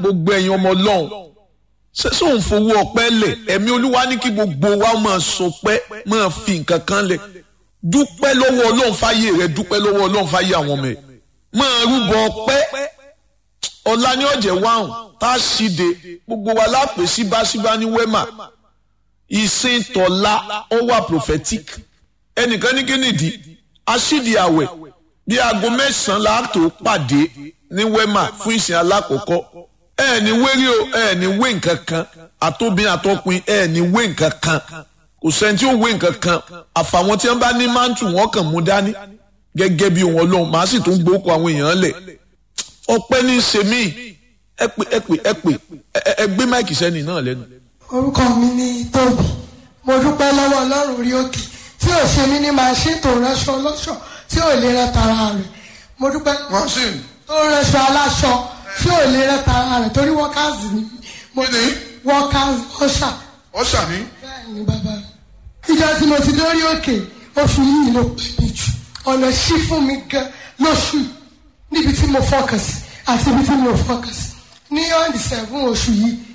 gbogbo ẹ̀yin ọmọ ọlọ́run ṣé sóun fowó ọpẹ́ lẹ̀ ẹ̀mí olúwa ní kí gbogbo wa máa sọpẹ́ máa fi nǹkan kan lẹ̀ dúpẹ́ lọ́wọ́ ọlọ́run fáyé rẹ dúpẹ́ lọ́wọ́ ọlọ́run fáyé àwọn ọmọ ẹ̀ máa rúbọ ọpẹ́ ọ̀la ní ọ̀jẹ̀ wáhùn tá a ṣíde gbogbo wa lápè síbáṣíbá ní wẹ́mà ìsìn tọ̀la ó wà prophetic ẹnìkan ní kí nìdí aṣídìí àwẹ̀ bí aago mẹ́sàn-án láàtò pàdé ní wẹ́mà fún ìsìn alákọ̀ọ́kọ́ ẹ ní wérí o ẹ ní wé nǹkan kan àtòbí àtọkùn ẹ ní wé nǹkan kan kò sẹ́ni tí ó wé nǹkan kan àfàwọn tí wọ́n bá ní máńtù wọn kàn mú dání gẹ́gẹ́ bí wọn lọ́hùn màá sì tún gbókò àwọn èèyàn lẹ̀ ọpẹ́ ní í ṣe mí ẹ pè ẹ pè ẹ pè ẹ gbé máìkì sẹ́ni náà lẹ́nu. orúkọ mi ni tóbi mo dúpẹ́ lọ́wọ́ ọlọ́run orí òkè tí ò ṣe mí ní màṣín tó ránṣọ ọlọ́ṣọ tí ò lè rẹ tara rẹ̀ mo dúpẹ́ machine tó ránṣọ aláṣọ tí ò lè rẹ tara rẹ̀ torí wọ́kàzì ni mo Kí ni? wọ́kàzì ọ̀ṣà ọ̀ṣà ní bẹ́ẹ̀ ni bàbá mi ìjọ tí mo ti dórí òkè oṣù yìí ló pè mí jù ọ̀nà ṣí fún mi gan lóṣù yìí, níbi tí mo fọkàn sí àti ibi tí mo fọkàn sí ní ọ̀dì sẹ́fún oṣù yìí